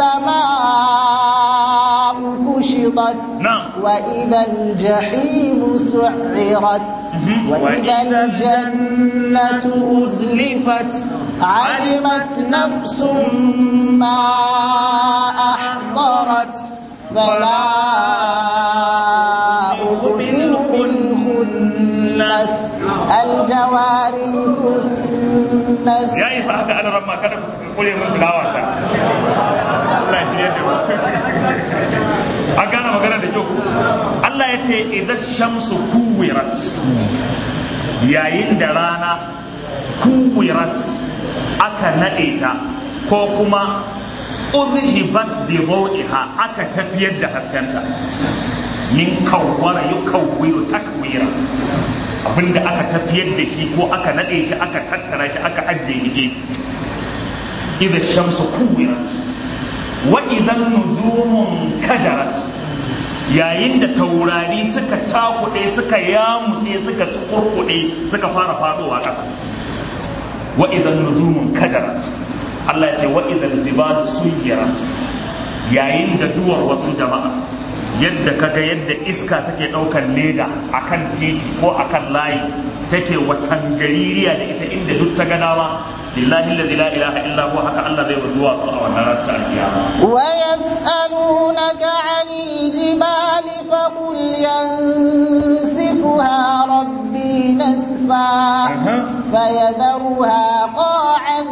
السماء كشطت وإذا الجحيم سعرت وإذا الجنة أزلفت علمت نفس ما أحضرت فلا أقسم بالخنس الجوار الكنس يا إيسا حتى أنا ربما كان قولي من تلاوة الله يشريه a gane magana da kyau Allah ya ce idan shamsu kuwirat yayin da rana kuwirat aka naɗe ta ko kuma udhibat bi dawiha aka tafiyar da haskenta min kawwara yukawwiru takwira abinda aka tafiyar da shi ko aka nade shi aka tattara shi aka ajiye gefe idza shamsu kuwirat wa idan nujumun kadarat yayin da taurari suka cakuɗe suka yamutse suka kurkuɗe suka fara faɗowa ƙasa wa idan nujumun kadarat Allah ya ce wa idan jibalu suyirat yayin da duwar wasu jama'a yadda kaga yadda iska take ɗaukar leda akan titi ko akan layi take watan gaririya da ita inda duk ta gana ma lillahi allazi la ilaha illa huwa haka Allah zai zuwa a wannan ranar ta alkiyama wa yas'alunaka 'anil jibali faqul yansifuha rabbi nasfa fayadharuha qa'an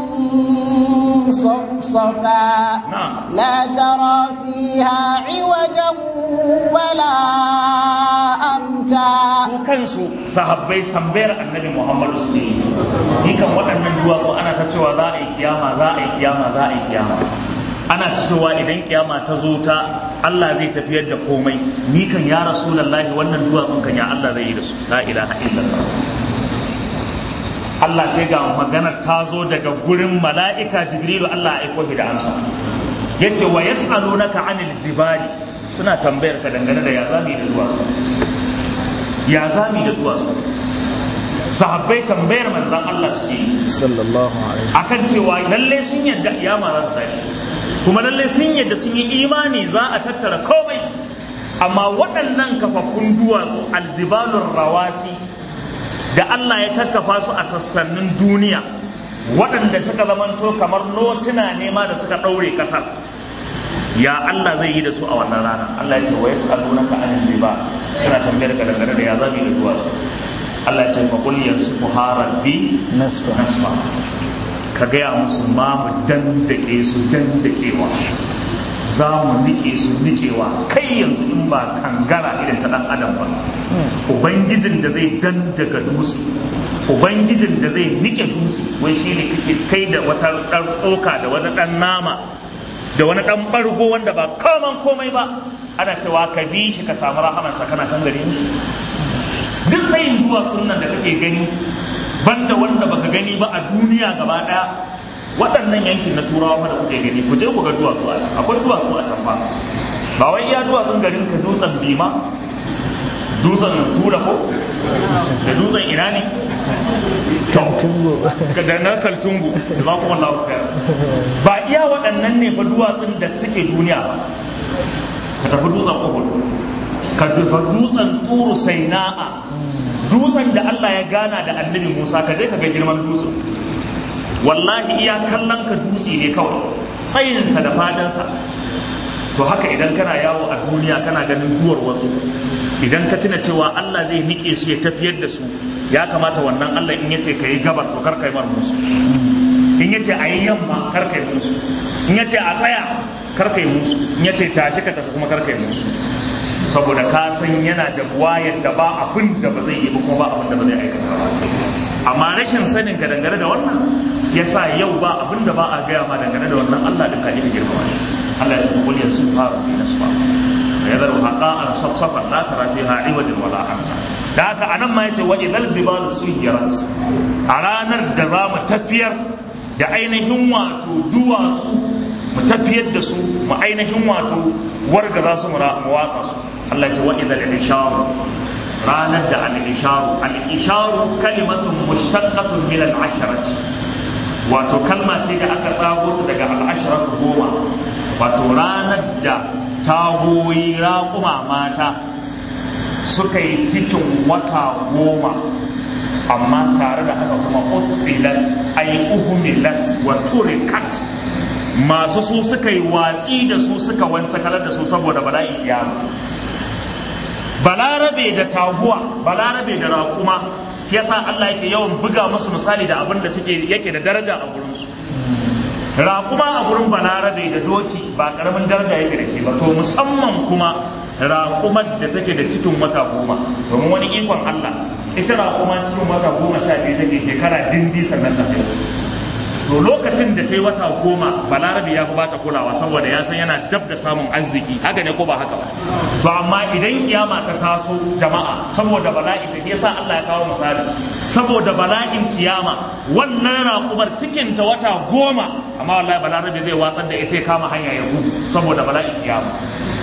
صفصفا لا ترى فيها عوجا ولا أمتا su kansu sahabbai tambayar annabi muhammadu su ne ni kan waɗannan duwatsu ana ta cewa za a yi kiyama za a yi kiyama za a yi kiyama ana ta cewa idan kiyama ta zo ta Allah zai tafiyar da komai ni kan ya rasulullahi wannan duwatsun kan ya Allah zai yi da su la ilaha illallah Allah sai ga maganar ta zo daga gurin mala'ika Jibrilu Allah ya aiko da amsa yace wa yas'alunaka 'anil jibali suna tambayar ka dangane da ya zami da duwatsu ya zami da duwatsu sahabbai tambayar manzan Allah suke yi sallallahu alaihi akan cewa lalle sun yadda kiyama za ta tashi kuma lalle sun yadda sun yi imani za a tattara komai amma waɗannan kafaffun duwatsu aljibalun rawasi da Allah ya kakkafa su a sassanin duniya waɗanda suka zamanto kamar notuna ne ma da suka ɗaure ƙasar ya Allah zai yi da su a wannan rana Allah ya ce wa yas'alunaka anil jibal suna tambayar ka dangane da ya zabi da duwatsu Allah ya ce fa qul yansifuha rabbi nasfa nasfa ka gaya musu ma mu dandake su dandakewa za mu nike su nikewa kai yanzu in ba kangara irin ta dan adam ba ubangijin da zai dandaga dutse ubangijin da zai nike dutse wai shi ne kake kai da wata ɗan tsoka da wani ɗan nama da wani ɗan ɓargo wanda ba kaman komai ba ana cewa ka bi shi ka samu rahamansa kana kan gare shi duk tsayin duwatsun nan da kake gani banda wanda baka gani ba a duniya gaba ɗaya waɗannan yankin na turawa da kuke gani ku je ku ga duwatsu a can akwai duwatsu a can ba ba wai iya duwatsun garin ka dutsen bima dutsen tura ko da dutsen ina ne Kaltungo. da na kaltungu da za kuma lafiya ba iya waɗannan ne fa duwatsun da suke duniya ba ka tafi dutsen uhud ka tafi dutsen turu saina'a dutsen da Allah ya gana da annabi Musa ka je ka ga girman dutsen wallahi iya kallon ka dutse ne kawai tsayinsa da fadansa to haka idan kana yawo a duniya kana ganin duwar wasu idan ka tuna cewa Allah zai nike su ya tafiyar da su ya kamata wannan Allah in yace ka yi gabar to kar kai mar musu in yace a yi yamma kar kai musu in yace a tsaya kar kai musu in yace tashi ka tafi kuma kar kai musu saboda ka san yana da wayar da ba abin da ba zai yi ba kuma ba abin da ba zai aikata ba amma rashin sanin ka dangane da wannan yasa yau ba abin da ba a gaya ma dangane da wannan Allah din ka ita girmama shi Allah ya ce kul yasin faru bi nasfa sayadar haqa'an safsafan la tara fiha iwajan wala amta da haka anan ma yace wa idal jibalu suyirat a ranar da za mu tafiyar da ainihin wato duwatsu mu tafiyar da su mu ainihin wato warga za su mu watsa su Allah ya ce wa idal isharu ranar da al-isharu al-isharu kalimatun mushtaqqatun min al-asharati wato kalma ce da aka tsago ta daga al-asharatu goma wato ranar da tagoyi raƙuma mata suka yi cikin wata goma amma tare da haka kuma uttilat ay uhmilat wa turikat masu su suka yi watsi da su suka wance kalar da su saboda bala'in kiyama balarabe da taguwa balarabe da raƙuma yasa Allah yake yawan buga musu misali da abin da suke yake da daraja a gurinsu raƙuma a gurin balarabe da doki ba ƙaramin daraja yake da ke ba to musamman kuma raƙumar da take da cikin wata goma domin wani ikon Allah ita raƙuma cikin wata goma sha biyu take shekara dindi sannan ta to lokacin da ta yi wata goma balarabe ya fi bata kulawa saboda ya san yana dab da samun arziki haka ne ko ba haka ba to amma idan kiyama ta taso jama'a saboda bala'i ta yasa Allah ya kawo misali saboda bala'in kiyama wannan raƙumar cikin ta wata goma amma wallahi balarabe zai watsar da ita ya kama hanya ya gudu saboda bala'in kiyama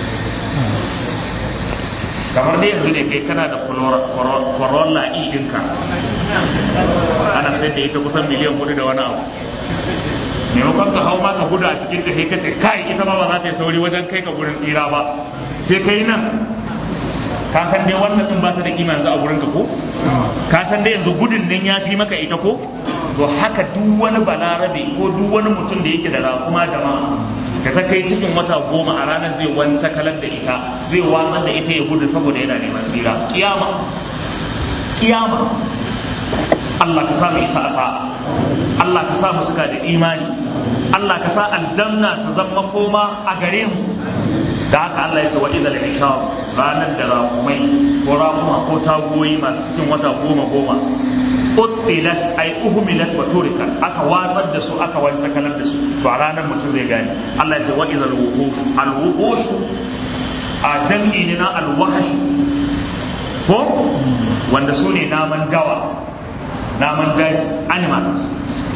kamar dai yanzu ne kai kana da corolla e ɗinka ana sai da ita kusan miliyan hudu da wani abu maimakon ka hau ma ka gudu a cikin ta ka ce kai ita ma ba za ta yi sauri wajen kai ka gurin tsira ba sai kai nan ka san dai wannan din ba ta da kima yanzu a gurin ka ko ka san dai yanzu gudun nan ya fi maka ita ko to haka duk wani balarabe ko duk wani mutum da yake da raƙuma jama'a da ta kai cikin wata goma a ranar zai wanta kalar da ita zai watsar da ita ya gudu saboda yana neman tsira kiyama kiyama Allah ka sa mu isa a sa'a Allah ka sa mu suka da imani Allah ka sa aljanna ta zama koma a gare mu da haka Allah ya ce wa idal ishar ranar da rakumai ko rakuma ko tagoyi masu cikin wata goma goma uttilat ay uhmilat wa turikat aka watsar da su aka wance kalar da su to a ranar mutum zai gane Allah ya ce wa idal wuhush al wuhush a jam'i ne na al wahash ko wanda su ne naman dawa naman daji animals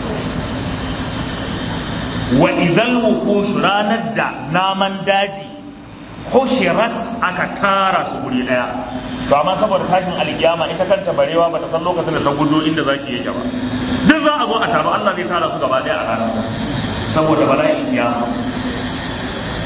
wa idal wuhush ranar da naman daji hushirat aka tara su guri daya to amma saboda tashin alkiyama ita kanta barewa bata san lokacin da ta gudo inda zaki yake ba duk za a zo a taro Allah zai tara su gaba daya a ranar saboda bala'in kiyama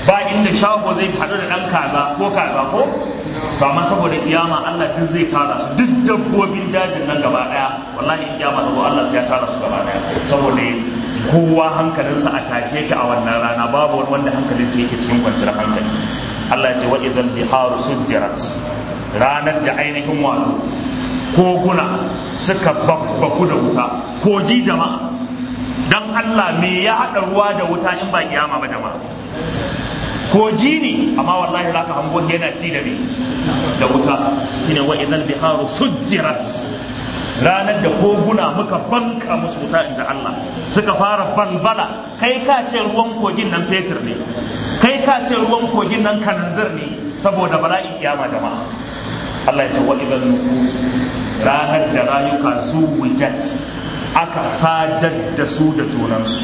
ba inda shago zai haɗu da ɗan kaza ko kaza ko ba ma saboda kiyama Allah duk zai tara su duk dabbobin dajin nan gaba ɗaya wallahi kiyama da Allah sai ya tara su gaba ɗaya saboda kowa hankalinsa a tashe yake a wannan rana babu wani wanda hankalinsa yake cikin kwanciyar hankali Allah ya ce wa idan biharu sujjirat ranar da ainihin wato koguna suka babbaku da wuta kogi jama'a dan Allah me ya haɗa ruwa da wuta in ba kiyama ba jama'a kogi ne amma wallahi zaka hango yana ci da me da wuta shine wa idan biharu sujjirat ranar da koguna muka banka musu wuta inda Allah suka fara balbala kai ka ce ruwan kogin nan fetur ne kai ka ce ruwan kogin nan kananzir ne saboda bala'in kiyama jama'a Allah ya ce wa idan nufus ranar da rayuka zuwijat aka sadar da su da tunansu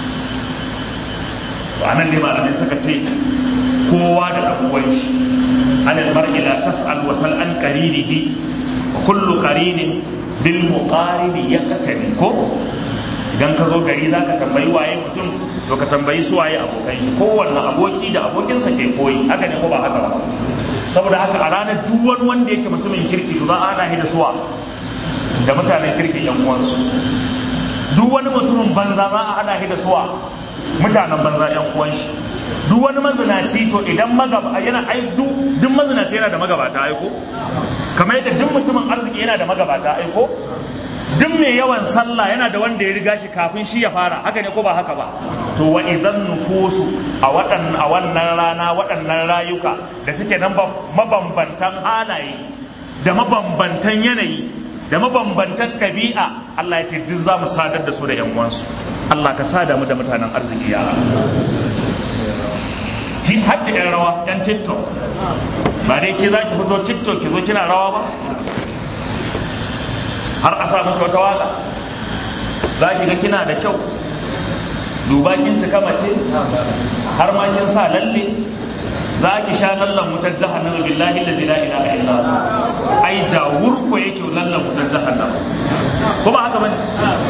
to anan ne malamai suka ce kowa da ɗan shi anil mar'i la tas'al wa sal an qarinihi wa kullu qarinin bil muqaribi yaqtani ko idan ka zo gari za ka tambayi waye mutum to ka tambayi su waye abokan shi kowanne aboki da abokinsa ke koyi haka ne ko ba haka ba saboda haka a ranar duk wani wanda yake mutumin kirki to za a hada shi da suwa da mutanen kirki yan uwansu duk wani mutumin banza za a hada shi da suwa mutanen banza yan uwan shi duk wani mazinaci to idan magaba yana ai duk duk mazinaci yana da magabata aiko kamar yadda duk mutumin arziki yana da magabata aiko duk mai yawan sallah yana da wanda ya riga shi kafin shi ya fara haka ne ko ba haka ba to wa idan nufusu a waɗannan a wannan rana waɗannan rayuka da suke nan mabambantan halaye da mabambantan yanayi da mabambantan ɗabi'a Allah ya ce duk za mu sadar da su da 'yan uwansu Allah ka sada mu da mutanen arziki ya ki hajji 'yan rawa 'yan tiktok ba dai ke za ki fito tiktok ki zo kina rawa ba har a sa miki wata waka za shi ga kina da kyau duba kin cika mace har ma kin sa lalle za ki sha lallan wutar jahannama billahi allazi la ilaha illa ai jawur ko yake lallan wutar jahannama ko ba haka bane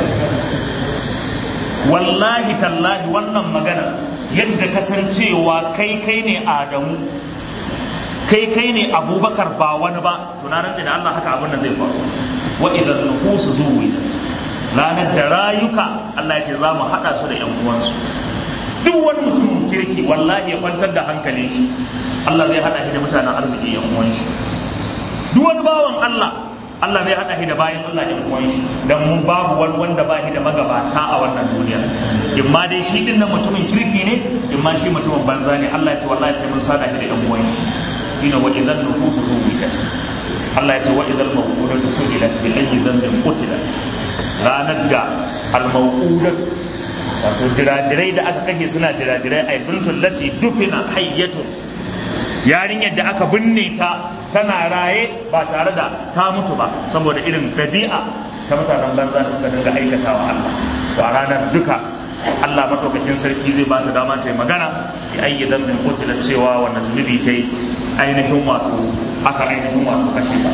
wallahi tallahi wannan magana yadda kasancewa kai kai ne adamu kai kai ne abubakar ba wani ba to na rantse da Allah haka abin nan zai faru wa idan nufusu zuwijat ranar da rayuka Allah ya ce za mu haɗa su da ‘yan uwansu duk wani mutumin kirki wallahi ya kwantar da hankalin shi Allah zai haɗa shi da mutanen arziki ‘yan uwan shi duk wani bawan Allah Allah zai haɗa shi da bayan Allah ‘yan uwan shi dan mun babu wani wanda ba shi da magabata a wannan duniya in ma dai shi din nan mutumin kirki ne in ma shi mutumin banza ne Allah ya ce wallahi sai mun sada shi da ‘yan uwan shi ina wa idan nufusu zuwijat Allah ya ce wa idan mawqudatu su'ilat bi ayyi dhanbin qutilat ranar da al-mawqudat wato jirajirai da aka kake suna jirajirai ay bintul lati dufina hayyatu yarinyar da aka binne ta tana raye ba tare da ta mutu ba saboda irin dabi'a ta mutanen banza da suka dinga aikatawa Allah to a ranar duka Allah madaukakin sarki zai ba ta dama ta yi magana ya ayyi dhanbin qutilat cewa wannan zunubi ta yi ainihin wato aka ainihin wato kashe ba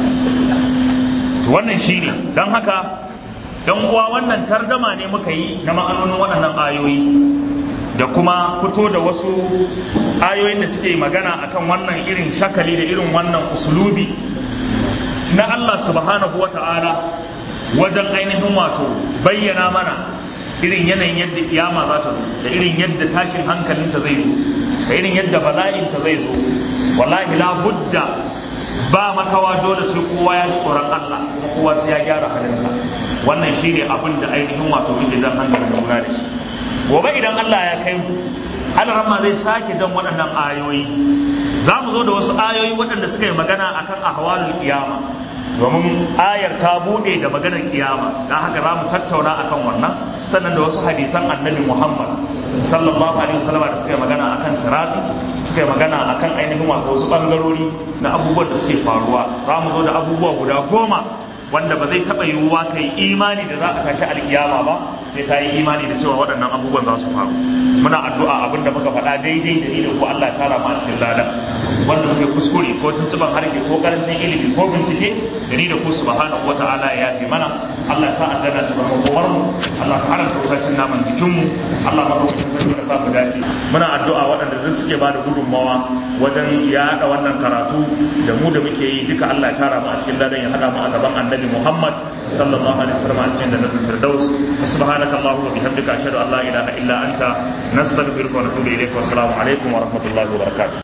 to wannan shine don haka dan uwa wannan tarjama ne muka yi na ma'anonin waɗannan ayoyi da kuma fito da wasu ayoyin da suke magana akan wannan irin shakali da irin wannan usulubi na Allah subhanahu wa ta'ala wajen ainihin wato bayyana mana irin yanayin yadda kiyama za ta zo da irin yadda tashin hankalinta zai zo da irin yadda bala'inta zai zo wallahi la budda ba makawa dole sai kowa ya ji tsoron Allah kuma kowa sai ya gyara halinsa wannan shine abin da ainihin wato muke jan hankalin juna da shi gobe idan Allah ya kai mu alrama zai sake jan waɗannan ayoyi za mu zo da wasu ayoyi waɗanda suka yi magana akan ahwalul kiyama domin ayar ta buɗe da maganar kiyama don haka za mu tattauna akan wannan sannan da wasu hadisan annabi muhammad sallallahu alaihi wasallam da suka yi magana akan sirati suka yi magana akan ainihin wato wasu bangarori na abubuwan da suke faruwa za mu zo da abubuwa guda goma wanda ba zai taɓa yiwuwa ka yi imani da za a tashi alkiyama ba sai ka yi imani da cewa waɗannan abubuwan za su faru muna addu'a abin da muka faɗa daidai da ni da ku Allah tara mu a cikin lada wanda muke kuskure ko tuntuban harke ko karancin ilimi ko bincike da ni da ku subhanahu wata'ala ya yafi mana Allah ya sa aljanna ta zama kowar mu Allah ka haramta wutacin naman jikin mu Allah ma kuma sarki ka sa mu dace muna addu'a waɗanda duk suke ba da gudunmawa wajen yaɗa wannan karatu da mu da muke yi duka Allah ya tara mu a cikin ladan ya haɗa mu a gaban annabi Muhammad sallallahu alaihi wasallam a cikin jannatul firdaus subhanaka allahumma bihamdika ashhadu an la ilaha illa anta nastaghfiruka wa natubu ilayk wa assalamu alaikum wa rahmatullahi wa barakatuh